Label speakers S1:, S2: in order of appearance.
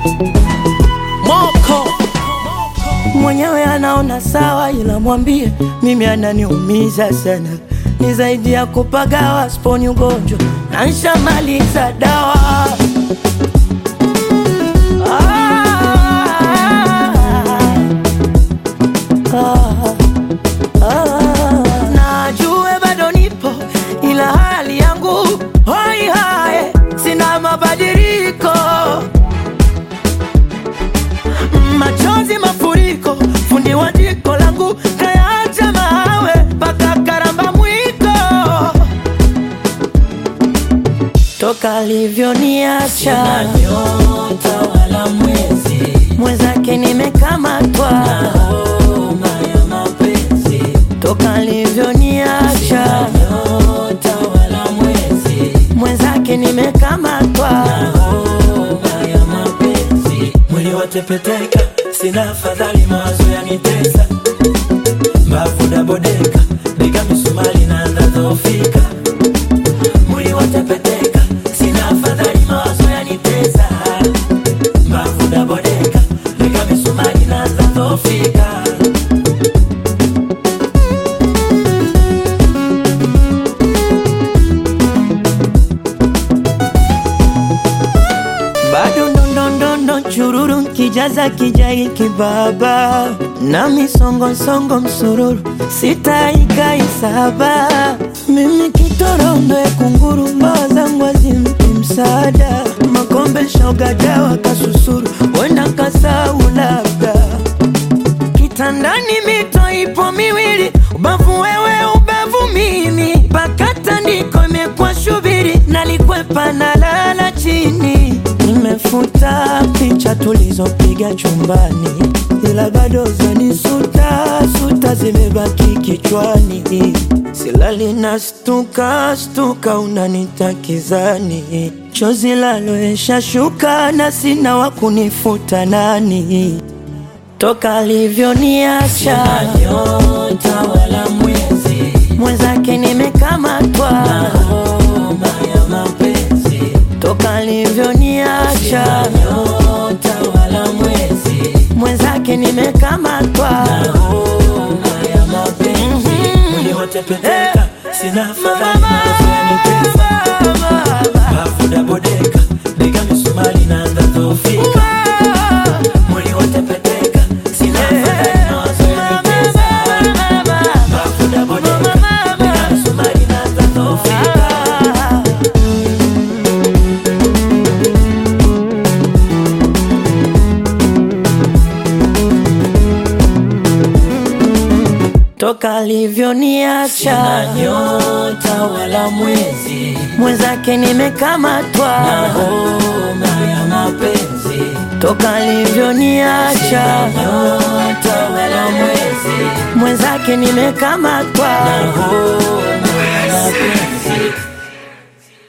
S1: Moko
S2: mwenyewe anaona sawa, ila mwambie mimi ananiumiza sana, ni zaidi ya kupagawa, sponi ugonjwa na nshamaliza dawa. Ah, ah, ah. Najue bado nipo, ila hali yangu hoi hae, sina mabadiliko machozi mafuriko, fundi wa jiko langu kayaacha mawe mpaka karamba mwiko, toka alivyoniacha
S3: nyota wala mwezi
S2: mwenzake nimekamatwa,
S3: homa ya mapenzi
S2: toka alivyoniacha
S3: nyota wala mwezi
S2: mwenzake nimekamatwa,
S3: homa ya mapenzi mwili watepeteka sina afadhali mawazo yanitesa mbavu dabodeka bega misumali naanza dhofika mwili watepeteka sina afadhali mawazo yanitesa mbavu dabodeka bega misumali naanza dhofika
S2: bado ndondondondo chururu kijaza kijai kibaba na misongosongo msururu sitaikai saba mimi kitorondo ya kunguru mbawa zangu azimpi msaada makombe shaugajawa kasusuru wenda kasau labda kitandani mito ipo miwili, ubavu wewe, ubavu mimi, mpaka tandiko imekuwa shubiri, nalikwepa na lala chini. Nimefuta picha tulizopiga chumbani, ila bado zanisuta suta zimebaki kichwani, silali na stuka stuka, unanitakizani chozi laloesha shuka na sina wa kunifuta nani toka alivyoniacha
S3: nyota wala mwezi
S2: mwenzake nimekamatwa,
S3: homa ya mapenzi
S2: toka alivyoniacha
S3: nyota wala mwezi
S2: mwenzake nimekamatwa,
S3: homa ya mapenzi mwili watepeteka sina afadhali mawazo yanitesa bafu dabodeka bega misumari naanza dhofika mwili watepeteka sina afadhali mawazo yanitesa bafu dabodeka bega misumari naanza dhofika
S2: toka alivyoniacha
S3: nyota wala mwezi
S2: mwenzake nimekamatwa,
S3: homa ya mapenzi
S2: toka alivyoniacha
S3: nyota wala mwezi
S2: mwenzake nimekamatwa.
S3: homa ya mapenzi